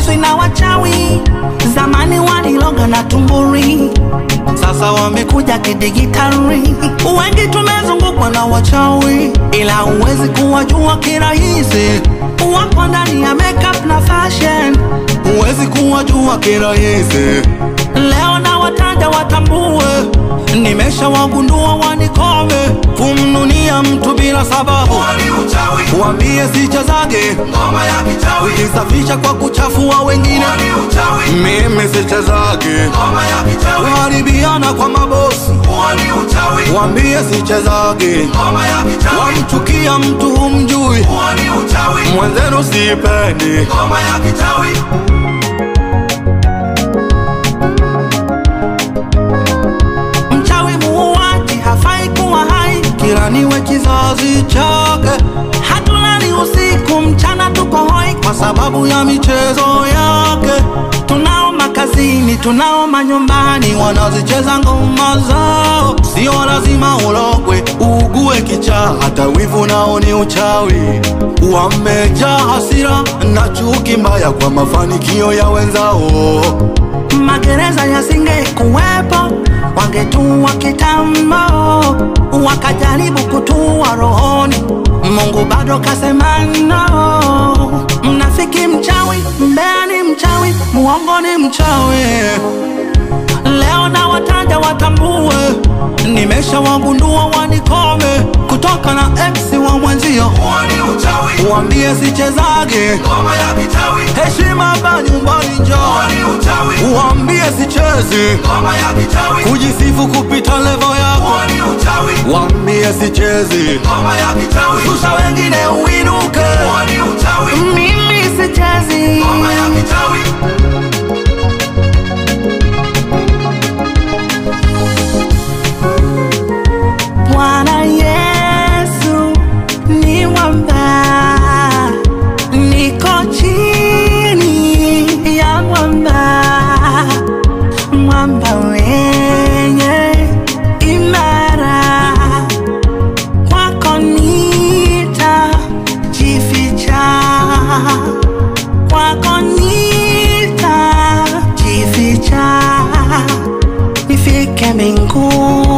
hawachezwi na wachawi. Zamani waliloga na tumburi, sasa wamekuja kidigitali. Wengi tumezungukwa na wachawi, ila huwezi kuwajua kirahisi. Wapo ndani ya makeup na fashion, huwezi kuwajua kirahisi. Leo na wataja watambue, nimeshawagundua wanikome. Kumnunia mtu bila sababu, Ni uchawi, wambie sichezage, ngoma ya kichawi. kujisafisha kwa kuchafua wengine. Ni uchawi, Mimi sichezage, ngoma ya kichawi. kuharibiana kwa mabosi, Ni uchawi, wambie sichezage, ngoma ya kichawi. wamchukia mtu humjui, Ni uchawi, mwenzenu sipendi. ngoma ya kichawi. Mchawi muuaji hafai kuwa hai, kiraniwe kizazi chake. Hatulali usiku, mchana tuko hoi kwa sababu ya michezo yake. Tunao makazini, tunao manyumbani, wanazicheza ngoma zao. Sio lazima ulogwe, ugue kichaa, hata wivu nao ni uchawi. Wamejaa hasira na chuki mbaya kwa mafanikio ya wenzao magereza yasingekuwepo, wangetua kitambo, wakajaribu kutua rohoni. Mungu bado kasema no. Mnafiki mchawi, mbea ni mchawi, muongo ni mchawi. Leo na wataja watambue, nimeshawagundua wanikome, kutoka na ex wa mwenzio, Ni uchawi, wambie sichezage, ngoma ya kichawi. heshima hapa nyumbani njoo Ni uchawi, Uambie sichezi ngoma ya kichawi. kujisifu kupita levo yako, Ni uchawi, waambie sichezi ngoma ya kichawi. shusha wengine uinuke. Ni uchawi, Mimi sichezi, ngoma ya kichawi. Bwana Yesu ni mwamba, niko chini ya mwamba, mwamba wenye imara kwako nitajificha, kwako nitajificha, nifike mbinguni